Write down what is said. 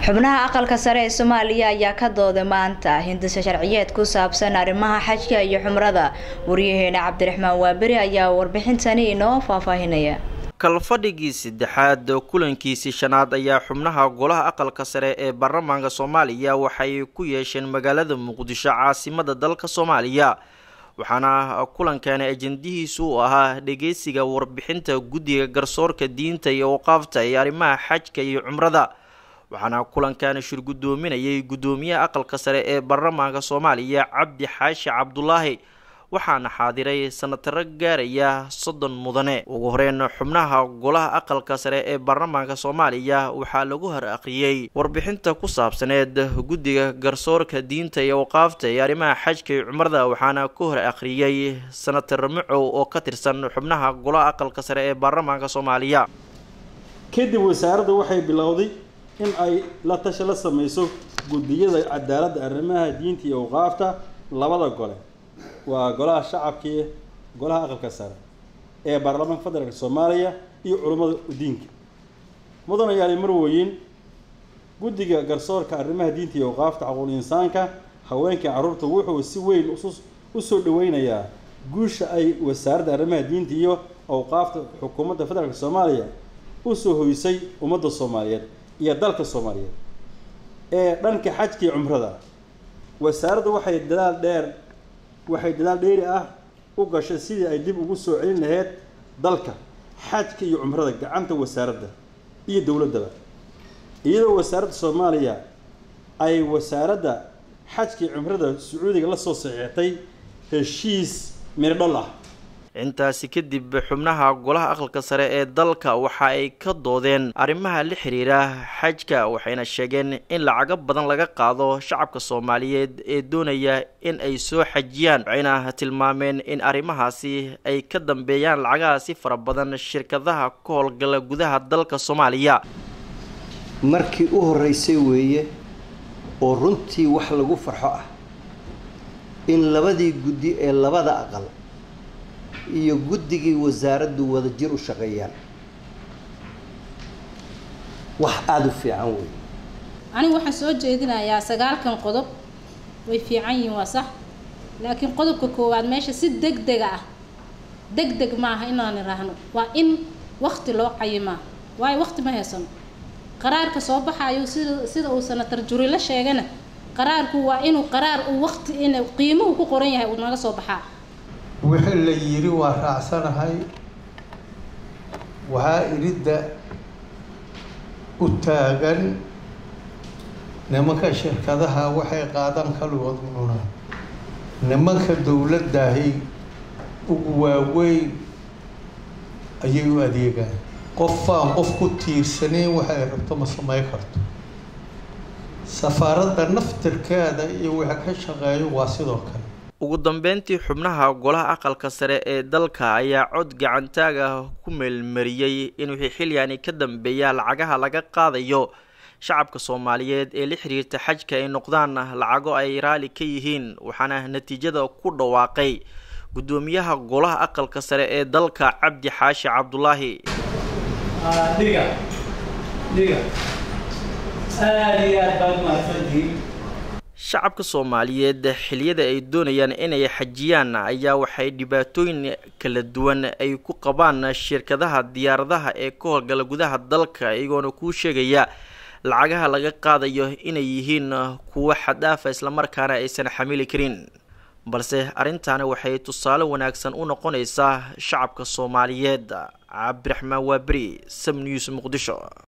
xubnaha aqalka sare ee soomaaliya ayaa ka dooday maanta hindisa sharciyeed ku saabsan arrimaha xajka iyo xumrada waryaheena cabdiraxmaan waaberi ayaa warbixintani inoo faahfaahinaya kalfadhigii saddexaad kulankiisii shanaad ayaa xubnaha golaha aqalka sare ee baarlamaanka soomaaliya waxay ku yeesheen magaalada muqdisho caasimada dalka soomaaliya waxaana kulankani ajendihiisu u ahaa dhegeysiga warbixinta guddiga garsoorka diinta iyo waqaafta ee arrimaha xajka iyo cumrada waxaana kulankani shir guddoominayay guddoomiyaha aqalka sare ee baarlamaanka soomaaliya cabdi xaashi cabdulaahi waxaana xaadiray sanataro gaaraya soddon mudane ugu horeyn xubnaha golaha aqalka sare ee baarlamaanka soomaaliya waxaa lagu hor aqriyey warbixinta ku saabsaneed guddiga garsoorka diinta iyo waqaafta ee arrimaha xajka iyo cumrada waxaana ku hor aqriyey sanatar macow oo ka tirsan xubnaha golaha aqalka sare ee baarlamaanka soomaaliya kadib wasaaraddu waxay bilowday in ay la tashi la sameyso guddiyada cadaaladda arrimaha diinta iyo waqaafta labada gole waa golaha shacabkii golaha aqalka sare ee baarlamaanka federaalk soomaaliya iyo culummada diinka mudanayaali marweyn guddiga garsoorka arrimaha diinta iyo waqaafta caquul insaanka haweenkai carruurta wuxuu si weyn usoo dhaweynayaa guusha ay wasaaradda arrimaha diinta iyo awqaafta xukuumadda federaalk soomaaliya usoo hoysay ummadda soomaaliyeed iyo dalka soomaaliyeed ee dhanka xajka iyo cumrada wasaaraddu waxay dadaal dheer waxay dadaal dheeri ah u gashay sidii ay dib ugu soo celin lahayd dalka xajka iyo cumrada gacanta wasaaradda iyo dowladdaba iyadoo wasaaradda soomaaliya ay wasaaradda xajka iyo cumrada sacuudiga la soo saxiixtay heshiis mirdhal ah intaasi kadib xubnaha golaha aqalka sare ee dalka waxa ay ka doodeen arrimaha la xiriira xajka waxayna sheegeen in lacago badan laga qaado shacabka soomaaliyeed ee doonaya in ay soo xajiyaan waxayna tilmaameen in arrimahaasi ay ka dambeeyaan lacagahaasi fara badan shirkadaha ka howlgala gudaha dalka soomaaliya markii u horreysay weeye oo runtii wax lagu farxo ah in labadii guddi ee labada aqal iyo guddigii wasaaraddu wada jir u shaqeeyaan wax aada u fiican wey anigu waxaan soo jeedinayaa sagaalkan qodob way fiican yihiin waa sax laakiin qodobka koowaad meesha si deg dega ah deg deg maaha inaan iraahno waa in wakti loo cayimaa waayo wakti ma haysano qaraarka soo baxayo sida sida uu sanatar jurilo sheegana qaraarku waa inuu qaraar uu wakti in qiimuhu ku qoran yahay uu naga soo baxaa wixii la yidhi waa raacsanahay waxaa iridda u taagan nimanka shirkadaha waxay qaadan kaligood cunaan nimanka dowladdahi ugu waaweyn ayay u adeegaan qofaan qof ku tiirsanayn waxay rabto ma samayn karto safaaradda naftirkeeda iyo wixii ka shaqeeyo waa sidoo kale ugu dambeyntii xubnaha golaha aqalka sare ee dalka ayaa cod gacantaag ah ku meelmariyey in wixii xilyaani ka dambeeya lacagaha laga qaadayo shacabka soomaaliyeed ee la xiriirta xajka ay noqdaan lacago ay raali ka yihiin waxaana natiijada ku dhawaaqay guddoomiyaha golaha aqalka sare ee dalka cabdi xaashi cabdulaahi shacabka soomaaliyeed xiliyada ay doonayaan inay xajiyaan ayaa waxay dhibaatooyin kala duwan ay ku qabaan shirkadaha diyaaradaha ee ka howlgala gudaha dalka iyagoona kuu sheegaya lacagaha laga qaadayo inay yihiin kuwo xaddaafa islamarkaana aysan xamili karin balse arrintaani waxay tusaale wanaagsan u noqonaysaa shacabka soomaaliyeed cabdiraxmaan waaberi sam news muqdisho